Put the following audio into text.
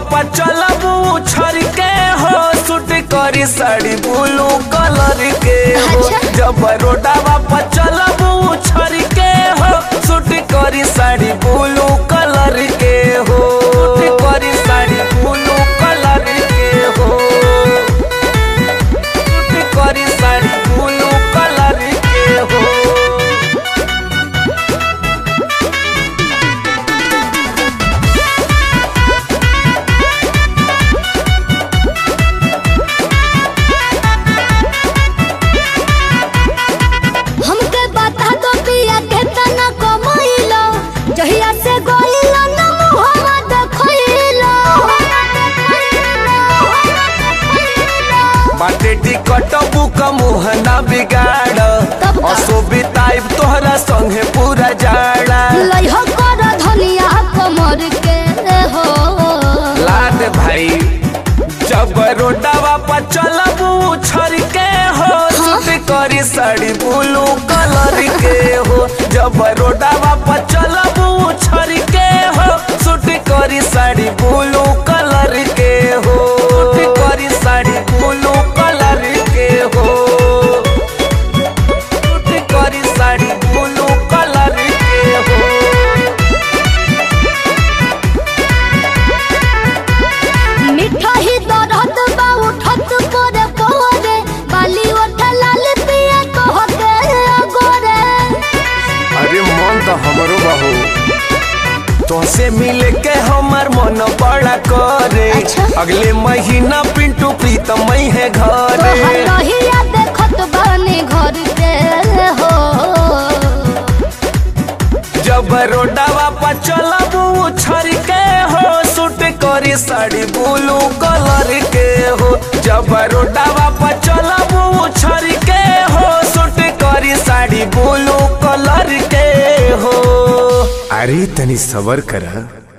पर चलबू छर के हो सूट करी साड़ी ब्लू कलर के हो अच्छा। जब रोडवा पर चलबू छर के हो सूट करी साड़ी ब्लू कलर के हो सूट करी साड़ी ब्लू कलर के हो सूट करी साड़ी ब्लू कलर के हो हमके बता दो पिया केतना कमैलो जहिया से गइलो न मुहवा देखैलो बाटे टिकट बुक मुहना बिगाड़ तब का? असो बिताइब तोहरा संगे पूरा जाड़ा लइहो कर धनिया कमर के हो लाद भाई जब रोडवा पर चलबू छर के हो सूट करी साड़ी ब्लू कलर के हो जब रोडवा पर चलबू छर के हो सूट करी साड़ी ब्लू कलर के हो सूट करी साड़ी ब्लू कलर के हो सूट करी साड़ी ब्लू कलर के हो मिठा ही दरद बा उठत पोरे पोरे बाली ओठ लाल पिया कह के गोरे अरे मन तो हमरो बहू तोसे मिल के हमार मन बड़ा करे अच्छा। अगले महीना पिंटू प्रीतम मई है तोहर घरे रहिया देखत बानी घर के हो जब रोडवा पर चलबू छर के हो सूट करी साड़ी ब्लू कलर के हो जब रोडवा पर चलबू छर के हो सूट करी साड़ी ब्लू कलर के हो अरे तनी सबर करा